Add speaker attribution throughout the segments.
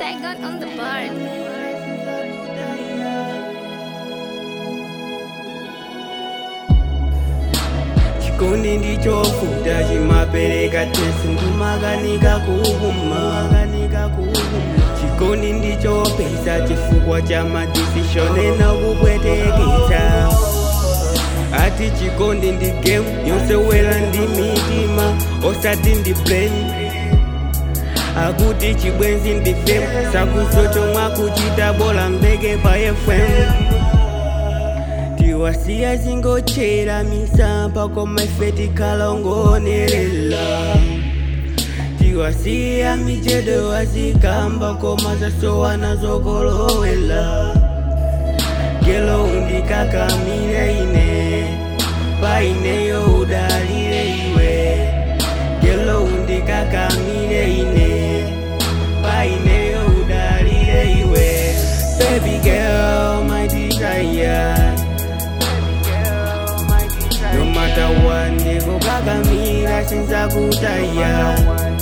Speaker 1: Saigon on the bar.
Speaker 2: chikondi ndichofuta chimapereka tesi ndimakanika kuhuma chikondi ndichopesa chifukwa cha madecision enakupwetekesa ati chikondi ndi game yonsewera ndi mitima osati ndi blame akuti chibwenzi ndi fame sakusocho mwakuchita bola mbeke pa fm tiwasiya zingochera misampa koma ife tikalongonelela tiwasiya michedo wazikamba koma zasowana zokolowela gelo undikakamile ine paineyo udalile iwe gelo undikakamile ine paineyo udalile iwe baby girl my desire no matter what ndikukakamira sinzakutaya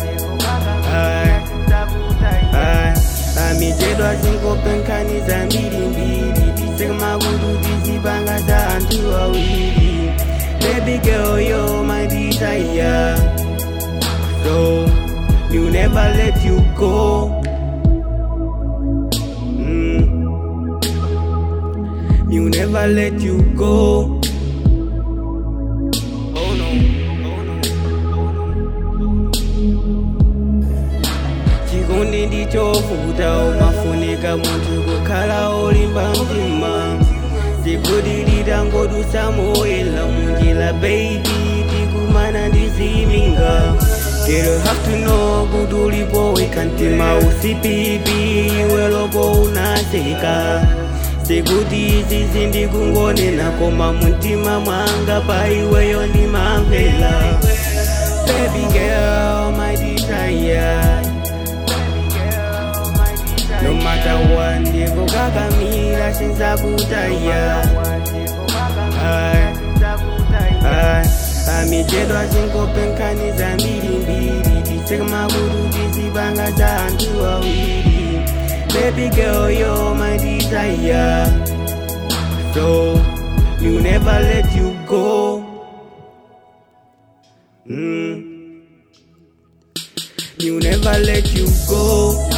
Speaker 2: amichedwa zingopenkhani zambirimbiri tisemakutu tizipanga za anthu awiri baby girl you're my desire so you never let you go mm. you never let you go Oh no, oh no, chikondi ndichofuta umafunika munthu kukhala olimba mtima sikudilira ngodusa moyela munjira baby tikumana ndiziminga Girl, have to know kuti ulipo weka mtima usipipi iwe loko unaseka sekuti izi zindikungonena koma mumtima mwanga pa iweyo ndimamvela baby girl my desire no matter what ndikukakamira sinzakutaya amichedwa zingopenkhani zambirimbiri tisemakutu tizipanga za anthu awiri Baby girl, you're my desire. So you never let you go. Mm. You never let you go.